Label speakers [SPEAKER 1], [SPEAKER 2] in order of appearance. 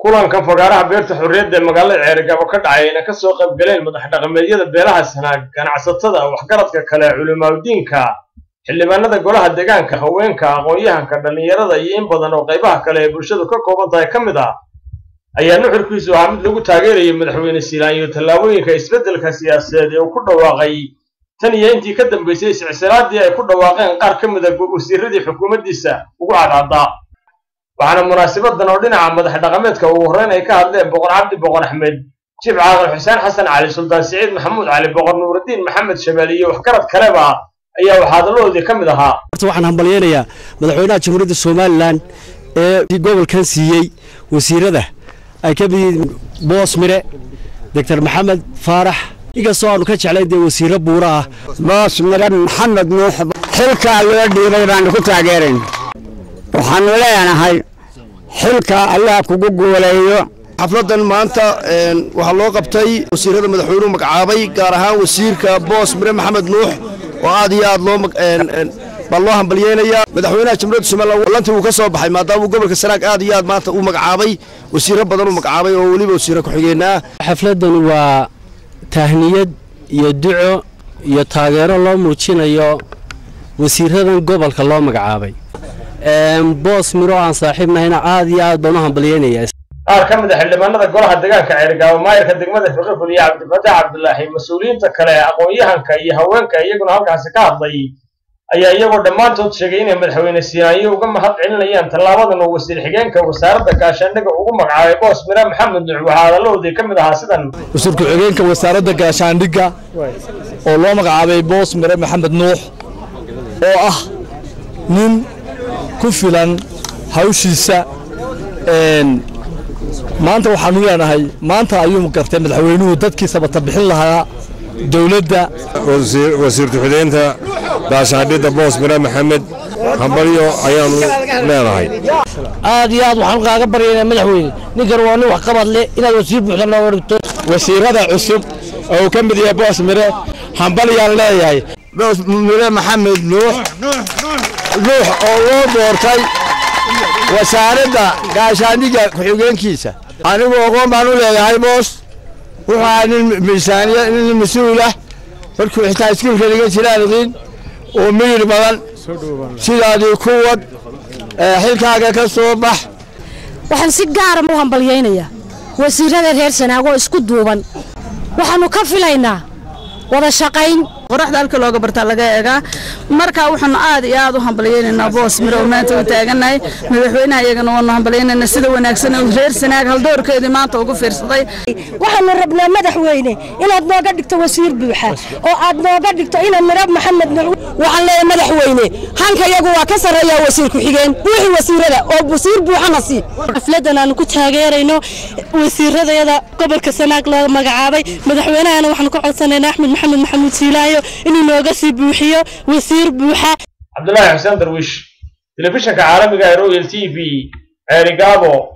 [SPEAKER 1] kulankan fagaaraha beerta xorriyadda ee magaalada ceerigabo ka dhacay ayna kasoo qayb galeen madax dhaqameedyada beelaha sanaag ganacsatada waxgaradka kale culimaadudiinka xildhibaanada golaha deegaanka haweenka aqoon-yahanka dhallinyarada iyo in badan oo qaybaha kale ee bulshadu ka kooban tahay ka mid ah ayaa nuxurkiisu ahaa mid lagu taageerayay madaxweyne siilaan iyo tallaabooyinka isbeddelka siyaasadeed ee uu ku dhawaaqay tan iyo intii ka dambaysay silsilaadii ay ku dhawaaqeen qaar ka mid a wasiiradii xukuumaddiisa ugu cadcaddaa waxaana munaasabadan oo dhinaca madax dhaqameedka ugu horreyn ay ka hadleen boqor cabdi boqor axmed jib caaqil xuseen xasan cali suldaan siciid maxamuud cali boqor nuuraddiin maxamed shabeelle iyo waxgarad kaleba ayaa waxaa hadaladoodii ka mid ahaa
[SPEAKER 2] horta waxaan hambalyaynayaa madaxweynaha jamhuuriyadda somalilan ee gobolkan siiyey wasiirada ay ka mid yihiin boos mire doctor maxamed faarax inkastoo aanu ka jeclayn dee wasiirro buura ah
[SPEAKER 3] boos mire maxamed nuux xilkaa loo dhiibay baanu ku taageerayn waxaanu leenahay xilka allah kugu guuleeyo
[SPEAKER 4] xafladan maanta waxaa loo qabtay wasiirada madaxweynuhu magacaabay gaar ahaan wasiirka boos mire maxamed nuux oo aad iyo aad loo baa loo hambalyeynayaa madaxweynaha jamhuuriyadda somalilan lantii uu ka soo baxay maadaama uu gobolka sanaag aad iyo aad maanta uu magacaabay wasiirro badan uu magacaabay oo weliba wasiirro ku-xigeenaa
[SPEAKER 2] xafladdan waa tahniyad iyo duco iyo taageero loo muujinayo wasiiradan gobolka loo magacaabay boos miro aan saaxiibnahayna aad iyo aad baan u hambalyeynayaa
[SPEAKER 1] qaar ka mid a xildhibaanada golaha deegaanka ceerigaabo maayarka degmada fiqiful iyo cabdifataax cabdulaahi mas-uuliyiinta kale aqoon-yahanka iyo haweenka iyaguna halkaasi ka hadlay ayaa iyagoo dhammaantood sheegay inay madaxweyne siinaanyo uga mahad celinayaan tallaabadan uu wasiir xigeenka wasaaradda gaashaandhiga ugu magacaabay boos mire maxamed nuux waxaa hadaladoodii ka mid ahaa sidan
[SPEAKER 5] wasiir ku-xigeenka wasaaradda gaashaandhigga oo loo magacaabay boos mire maxamed nuux oo ah nin ku filan hawshiisa maanta waxaanu leenahay maanta ayuu gartay madaxweynuhu dadkiisa bata bixin lahaa dowladda
[SPEAKER 6] wasiir ku-xigeenka gaashaandhidda boos mire maxamed hambalyo ayaanu leenahay
[SPEAKER 7] aad iyo aad waxaan kaaga baryaynaa madaxweyne ninkan waa nin wax qabad leh inaad wasiir buuxda nooga dhigto
[SPEAKER 5] wasiirada cusub oo uu ka mid yahay boos mire hambalyaan leeyahay
[SPEAKER 3] boos mire maxamed nuux nuux oo loo doortay wasaaradda gaashaandhigga ku-xigeenkiisa anigu aqoon baan u leeyahay boos wuxuu ahaa nin miisaaniya nin mas-uulah markuu xitaa iskuulka dhigan jiraaniqiin oo miyir badan sidaadii ku wad xilkaaga ka soo bax
[SPEAKER 8] waxaan si gaara u hambalyaynayaa wasiirada reer sanaagoo isku duuban waxaannu ka filaynaa wada shaqayn
[SPEAKER 9] qoraxda halka looga bartaa laga eegaa marka waxaanu aad iyo aad u hambalyaynaynaa boos mire oo maanta u taagannahay madaxweynaha iyagana waanu hambalyaynayna sida wanaagsan uu reer sanaag haldoorkeedii maanta ugu fiirsaday
[SPEAKER 8] waxaanu rabnaa madaxweyne inaad nooga dhigto wasiir buuxa oo aad nooga dhigto ina mire maxamed waxaan leeyahay madaxweyne hanka iyagu waa ka sarreeyaa wasiir ku-xigeen buuxi wasiirada oo wasiir buuxana sii
[SPEAKER 10] xafladan aanu ku taageerayno wasiiradayada gobolka sanaag loo magacaabay madaxweynahana waxaanu ka codsanaynaa axmed maxamed maxamuud siilaayo inuu nooga sii buuxiyo wasiir buuxa
[SPEAKER 1] cabdulaahi xuseen darwiish telefishinka caalamiga ee royal t v ceerigaabo